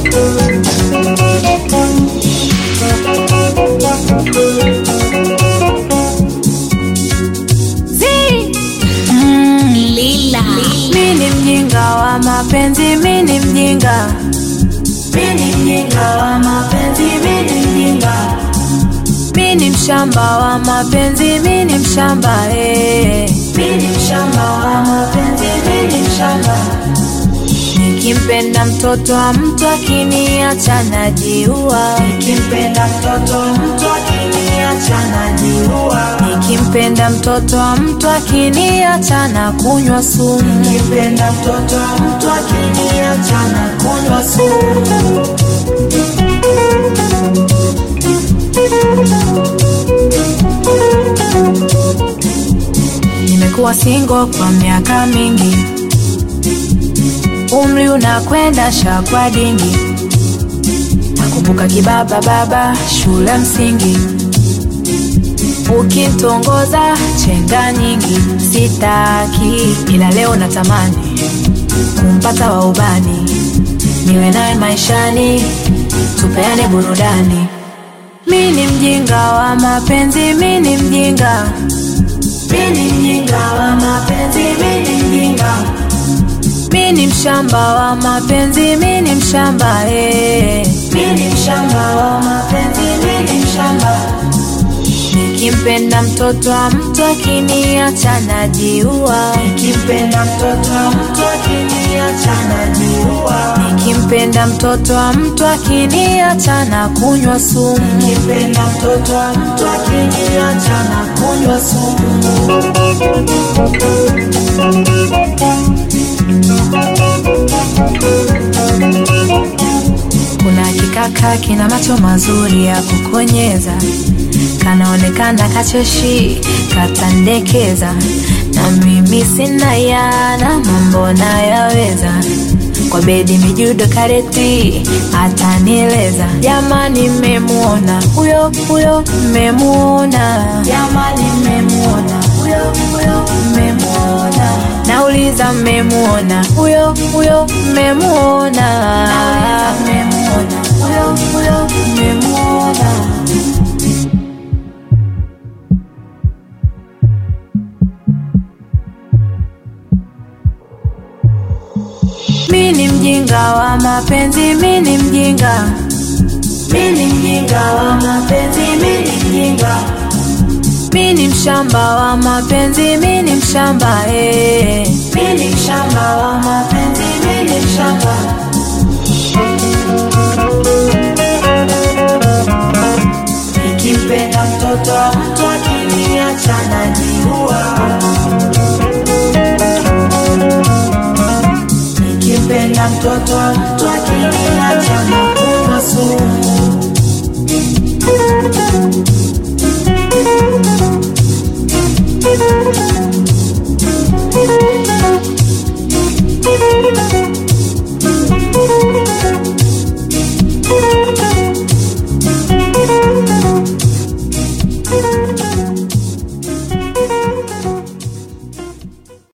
Lila. Mi ni mjinga wa mapenzi, mi ni mjinga. Mi ni mjinga wa mapenzi, mi ni mjinga. Mi ni mshamba wa mapenzi, mi ni mshamba eh. Mi ni mshamba wa mapenzi, mi ni mshamba. Nikimpenda mtoto wa mtu akiniacha najiua. Nikimpenda mtoto wa mtu akiniacha najiua. Nikimpenda mtoto wa mtu akiniacha na kunywa sumu. Nikimpenda mtoto wa mtu akiniacha na kunywa sumu. Nimekuwa single kwa miaka mingi, umri unakwenda shakwa dingi. Nakumbuka kibaba baba shule msingi, ukitongoza chenga nyingi. Sitaki ila leo natamani kumpata wa ubani, niwe naye maishani, tupeane burudani. Mi ni mjinga wa mapenzi, mi ni mjinga mi ni mjinga wa mapenzi, mi ni mjinga. Mi ni mshamba wa mapenzi, mi ni mshamba eh. Mi ni mshamba wa mapenzi, mi ni mshamba. Nikimpenda mtoto wa mtu akiniacha najiua. Nikimpenda mtoto wa mtu akiniacha najiua. Nikimpenda mtoto wa mtu akiniacha na kunywa sumu. Nikimpenda mtoto wa mtu akiniacha na kunywa sumu. Kuna kikaka kina macho mazuri ya kukonyeza, kanaonekana kacheshi, katandekeza, na mimi sina yana, mambo nayaweza kwa bedi mijudo kareti atanieleza. Jamani, mmemuona huyo huyo, mmemuona jamani, mmemuona huyo huyo, mmemuona nauliza, mmemuona huyo huyo, mmemuona mmemuona huyo huyo, mmemuona Mi ni mjinga wa mapenzi, mi ni mjinga. Mi ni mjinga wa mapenzi, mi ni mjinga. Mi ni mshamba wa mapenzi, mi ni mshamba eh. Mi ni mshamba wa mapenzi, mi ni mshamba. Nikimpenda mtoto wa mtu akiniacha najiua. Nikimpenda mtoto wa mtu akiniacha na kunywa sumu.